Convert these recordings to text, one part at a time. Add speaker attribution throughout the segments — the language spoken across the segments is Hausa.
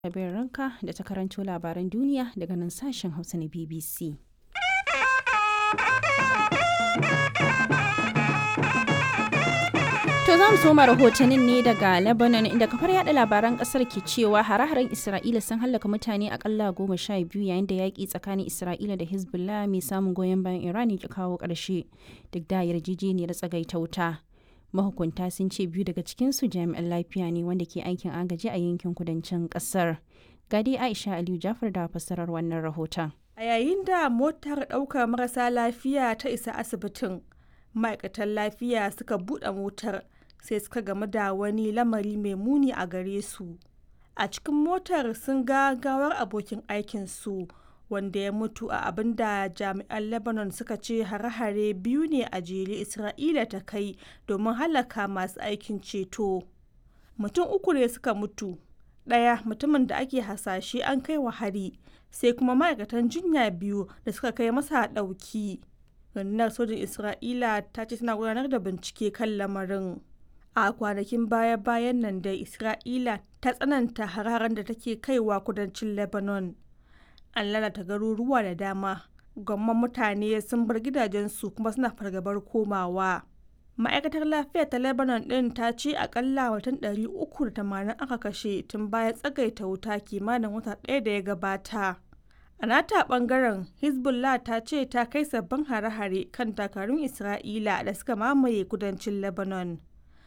Speaker 1: Abin ranka da ta karanto labaran duniya daga nan sashen Hausa na BBC. To za mu soma rahotannin ne daga Lebanon inda kafar yada labaran kasar ke cewa hare-haren Isra'ila sun hallaka mutane akalla goma sha biyu yayin da yaƙi tsakanin Isra'ila da Hezbollah mai samun goyon bayan Iran ya kawo ƙarshe duk da yarjejeniyar tsagaita wuta. Mahukunta sun ce biyu daga cikinsu jami'an lafiya ne wanda ke aikin agaji a yankin kudancin ƙasar. Gadi Aisha Aliyu Jafar da fassarar wannan rahoton.
Speaker 2: A yayin da motar ɗaukar marasa lafiya ta isa asibitin, ma'aikatan lafiya suka buɗe motar sai suka gamu da wani lamari mai muni a gare su. A cikin motar sun ga gawar abokin aikinsu wanda ya mutu a abin da jami'an Lebanon suka ce hare-hare biyu ne a jere Isra'ila ta kai domin halaka masu aikin ceto. Mutum uku ne suka mutu, ɗaya mutumin da ake hasashe an kai wa hari, sai kuma ma'aikatan jinya biyu da suka kai masa ɗauki. rundunar sojin isra'ila ta ce tana gudanar da bincike kan lamarin a kwanakin baya-bayan nan da isra'ila ta tsananta hararen da take kaiwa kudancin lebanon an lalata garuruwa da dama gwamman mutane sun bar gidajensu kuma suna fargabar komawa ma'aikatar lafiya ta lebanon din ta ce akalla watan 380 aka kashe tun bayan tsagaita wuta kimanin wata ɗaya da ya gabata A nata bangaren Hezbollah ta ce ta kai sabbin hare-hare kan takarun Isra'ila da suka mamaye kudancin Lebanon.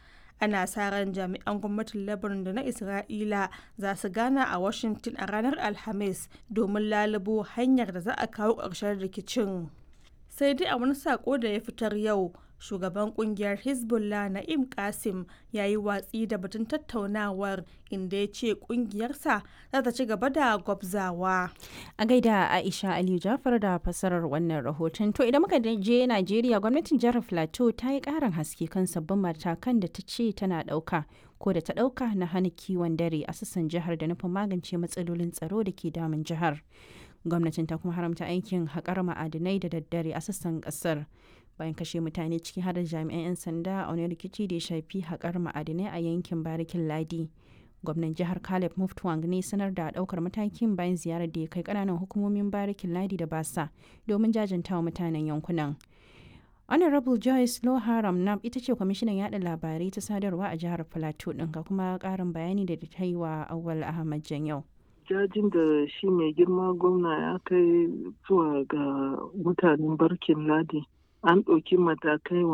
Speaker 2: Ana sa ran jami'an gwamnatin Lebanon da na Isra'ila za su gana a Washington a ranar Alhamis domin lalubo hanyar da za a kawo ƙarshen rikicin. Sai dai a wani sako da ya fitar yau, shugaban kungiyar hezbollah na'im kasim ya yi watsi da batun tattaunawar inda ya ce kungiyarsa za ta ci gaba da gwabzawa
Speaker 1: a gaida aisha aliyu jafar da fasarar wannan rahoton to idan muka je najeriya gwamnatin jihar plateau ta yi karin haske kan sabbin matakan da ta ce tana dauka ko da ta dauka na hana kiwon dare a sassan jihar da nufin magance matsalolin tsaro da ke damun jihar gwamnatin ta kuma haramta aikin haƙar ma'adinai da daddare a sassan ƙasar bayan kashe mutane ciki har da jami'an 'yan sanda a wani rikici da ya shafi haƙar ma'adinai a yankin barikin ladi gwamnan jihar caleb muftwang ne sanar da ɗaukar matakin bayan ziyarar da ya kai ƙananan hukumomin barikin ladi da basa domin jajantawa mutanen yankunan honorable joyce loharam nam ita ce kwamishinan yada labarai ta sadarwa a jihar plateau ɗin ga kuma ƙarin bayani da ta yi wa awal ahmad janyau
Speaker 3: jajin da shi mai girma gwamna ya kai zuwa ga mutanen barkin ladi an ɗauki matakai